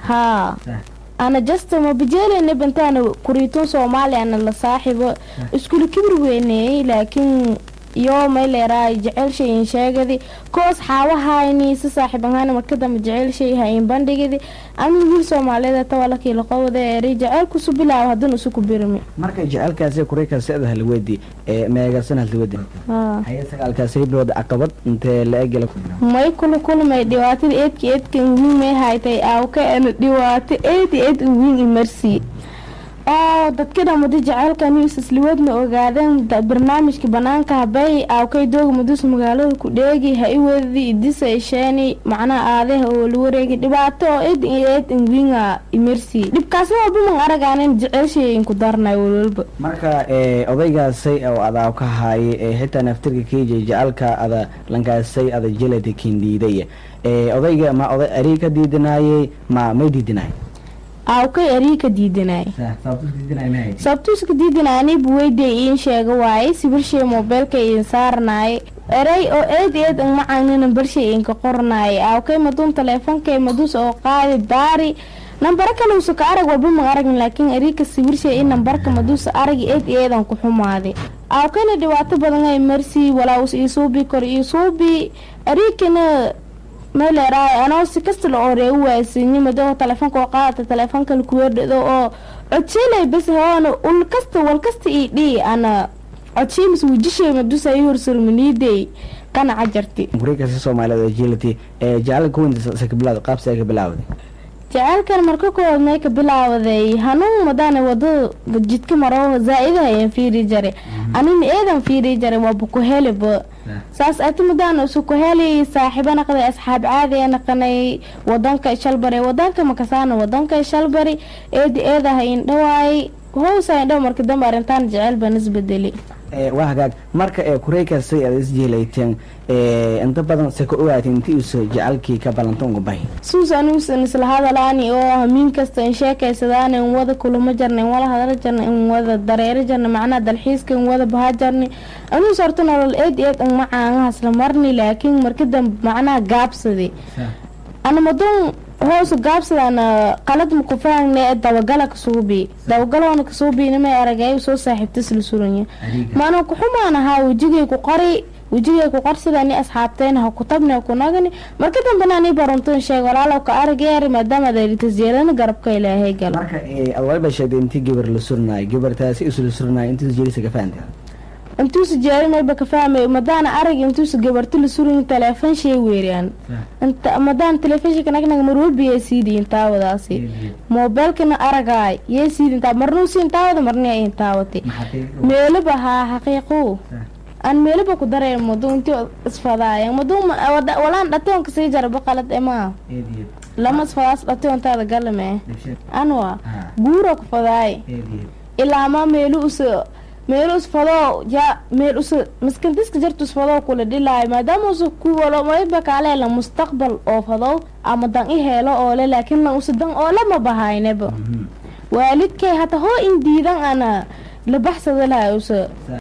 haa ana jasta mabajeeleyna bantaana kuriitun soomaaliya ana la saaxibo iskula kibir weyneeyey laakiin yoo may leeraay jecel shayin sheegadi koos xaawahayni si saaxiibanhaana markadamba jecel shay hayin bandhigidi ama wiil soomaaliyeed tawalakii laqowda eri jecelkusu bilaaw haddana isu ku birmi marka jecelkaasi kureykaasi ada halwadi ee meegasan halwadi haa haya sagaalkaasi bilood caqabad intee la egela may kula kulmay dhibaatada eedka eedka wiin may haytay aawka ana dhibaato eed eed wiin imarsi oo dadka dhamada jecelka news isliwadna ogaadeen da- barnaamijka banaanka habay aawkay dooga madus magaalada ku dheegi ha i wedadi idisa isheeni macnaha aadaha oo la wareegi dhibaato oo eed eed wiinga imarsi dhibkaasi walba man aragaanen jecelshay inku darnay walwalba marka ee odaygaasay oo adaa ka haaye ee xitaa naftirka keija jecelka ada lankaasay ada jelada kindiidaya ee odayga ma oday arii ka diidanaayey ma may diidanaay aawkay arii ka diidanay sabtuuska diidanaani buweyde iin sheega waaye sibirshay moobeelka iin saarnaaye erey oo eed eed ang macaanina barshay iinka qornaaye aawkay maduun taleefonkay madus oo qaadi daari nambaro kale usa ka arag walba ma aragin laakiin eriika sibirshay in nambarka maduusa aragi eed eedan ku xumaaday aawkayna dhibaato badan ay marsi walaawus iisuubi kor iisuubi eriikana maleeraay anoo si kasta la oreegu waaysiinyo madoo telefoonka oo qaadata telefoonka lakuweerdhado oo codseelay bas hoona ul kasta wal kasta ii dhii ana codsheemis wujishay madusa ii horsurmaniiday qanaca jarti kureykaasi soomaaliyeed oo jelati ee jecelka kuwinta bilaawda qaabsi ay ka bilaawday jaceylkan marka koowaad may ka bilaawaday hanuun madaana wadada jidka maro zaa-idaha ayaan fiiri jaray anina eedan fiiri jaray waaba ku heliba saas ati madaana isu ku heli saaxiibo naqday asxaab caadiya naqanay wadanka shalbari wadanka makasaana wadanka shalbari eedi eedaha indhawaay hoosa indhaw marka dambe arrintaan jecel baan isbedeli ee waa hagaag marka ee kureykaasay ada isjeelayteen ee inta badan se ka ogaateen inti uusa jecelkii ka balanta uga bahi suusanuusan isla hadalaani oo hamiin kasta in sheekaysadaan in wada kulamo jarna in wala hadala jarna in wada dareero jarna macnaha dalxiiska in wada baha jarni anuus horta nolol eed eed an macaangahaas la marni laakiin marka dambe macnaha gaabsadi ana maduun hoosu gaabsadana qalad maku fahangne dabagala kasuubi dabagaloona kasuubinimay aragay soo saaxiibtas la suranya maana kuxumaan ahaa wejigay ku qori wejigay ku qorsidani asxaabteen ha ku tabni ha ku nagani marka dambena ani baruntoon sheeg walaalow ka aragyeer maadaama adalitasjeelana garabka ilaahay galo marka ee ad waliba sheegtay intii gabar la surnaay gabartaasi isla surnaay intii jelisa ka fahantay intuusa jeerimayba ka fahmay madaana arag intuusa gabarti la surin teleefon shay weeriyaan inta madaana teleefonshinka nagnag marwalba yee siidi intaawadaasi moobeelkana aragaay yee siidi intaa marnuu si intaawada marniya intaawati meelaba haa xaqiiqu aan meelaba ku dareen madu intii isfadaaya madu walaan dhatoonka sii jaraba qalad emaa lama isfadaas dhatoontaada galame anwa guura ku fadaay ilaama meelu usa meel usfadoo ya meel usa maskantiska jarta usfadoo kula dhilaayo maadaama usa kuwalo mayba kaaleela mustaqbal oo fadow ama dan i heelo oole laakiin lan usa dan oole ma bahayneba waalidkay hata hoo in diidan ana la baxsada lahay usa